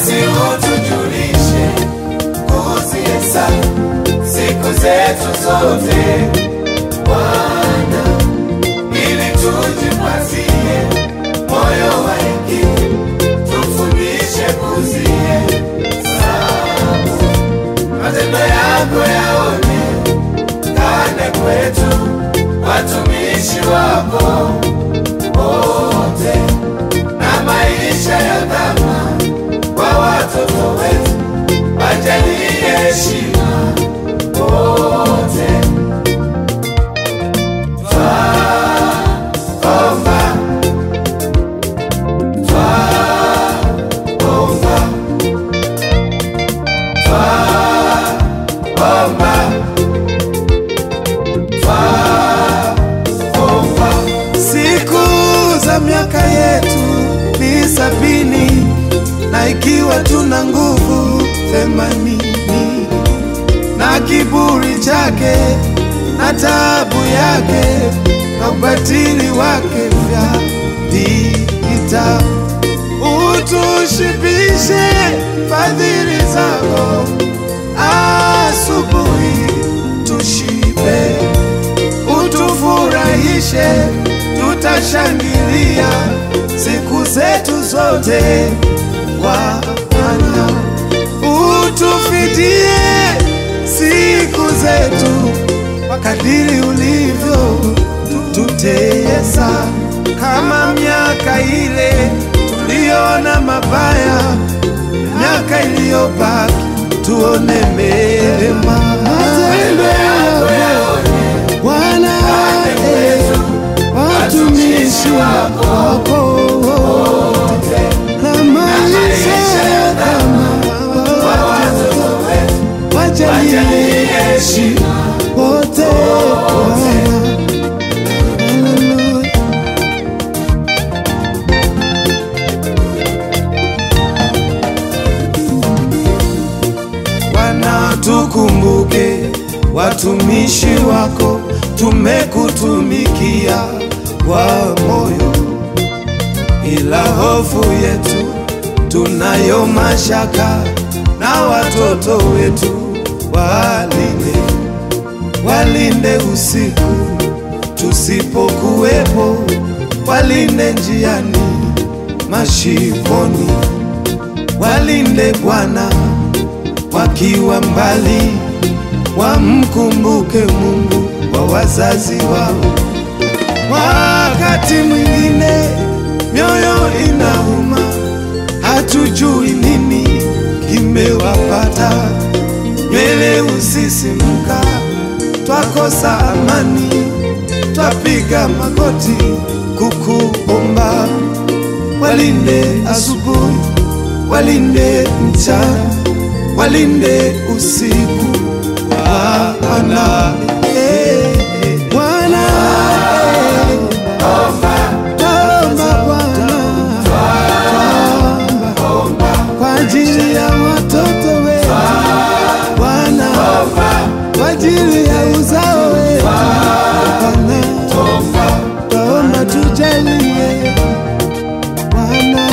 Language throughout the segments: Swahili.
basi utujulishe kuzihesabu siku zetu zote Bwana, ili tujipatie moyo wa hekima, tufundishe kuzihesabu matendo yako yaonekane kwetu, watumishi wako wote, na maisha ya dhama kwa watoto wetu, wajalie heshima wote. Twaomba, twaomba, twaomba, twaomba. Siku za miaka yetu ni sabini, na ikiwa tuna nguvu themanini, na kiburi chake na taabu yake na ubatili wake vya vita, utushibishe fadhili zako, asubuhi tushibe utufurahishe, tutashangilia siku zetu zote. Bwana, utufidie siku zetu kwa kadiri ulivyo tutesa, kama miaka ile tuliona mabaya, miaka iliyobaki tuone mema. Matendo yako Bwana, eh, watumishi wako wote na maisha ya dhama wajalie heshima wote Bwana. Haleluya. Bwana, tukumbuke watumishi wako, tumekutumikia kwa moyo, ila hofu yetu tunayo mashaka na watoto wetu, walinde walinde usiku tusipokuwepo, walinde njiani, mashikoni, walinde Bwana wakiwa mbali, wamkumbuke Mungu wa wazazi wao. Wakati mwingine mioyo inauma, hatujui nini kimewapata, nywele usisimka, twakosa amani, twapiga magoti kukuomba, walinde asubuhi, walinde mchana, walinde usiku, Bwana eh, eh, Bwana eh, Taomba Bwana, taomba kwa ajili ya watoto wetu Bwana, kwa ajili ya uzao wetu Bwana, taomba tujalie Bwana.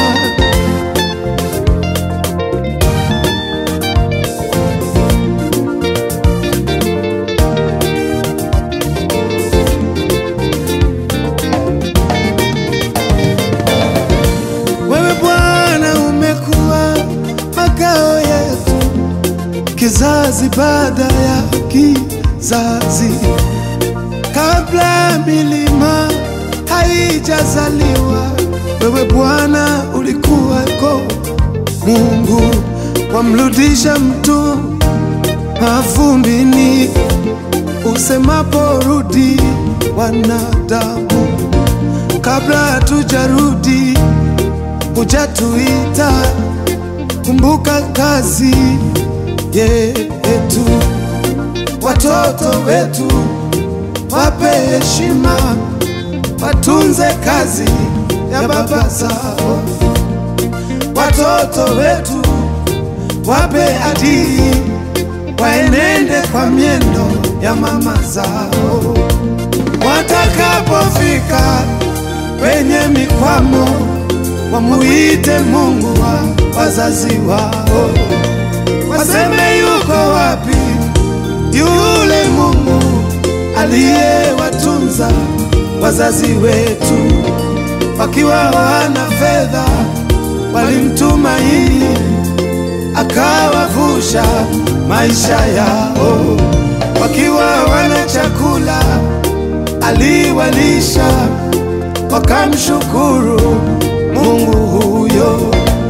Wewe Bwana umekuwa makao yetu, kizazi baada ya kizazi, kabla milima haijazaliwa. Wewe Bwana ulikuwako, Mungu wamrudisha mtu mavumbini, usemapo rudi wanadamu, kabla hatujarudi hujatuita. Kumbuka kazi yetu, watoto wetu wape heshima, watunze kazi ya baba zao. Watoto wetu wape adili, waenende kwa miendo ya mama zao. Watakapofika kwenye mikwamo wamuite Mungu wa wazazi wao, waseme yuko wapi yule Mungu aliyewatunza wazazi wetu wakiwa wana fedha, walimtumaini akawavusha maisha yao, wakiwa wana chakula aliwalisha, wakamshukuru Mungu huyo.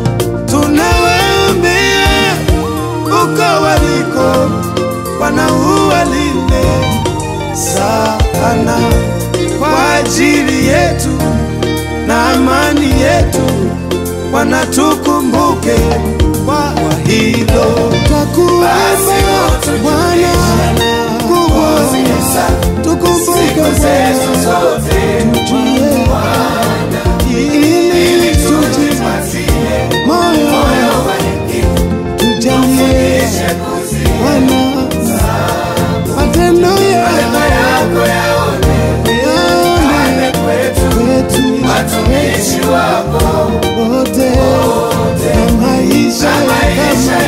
Tunawaambia uko waliko, wanauwalinde sana kwa ajili yetu na amani yetu, wanatukumbuke kwa hilo. Twakuomba Bwana kubwa, tukumbuke Siku zetu zote ili tuji tupatie moyo moyo wa hekima, tujalie chaguzi Bwana matendo Matendo yako yako yaone yaone kwetu kwetu watumishi wako wote na maisha na maisha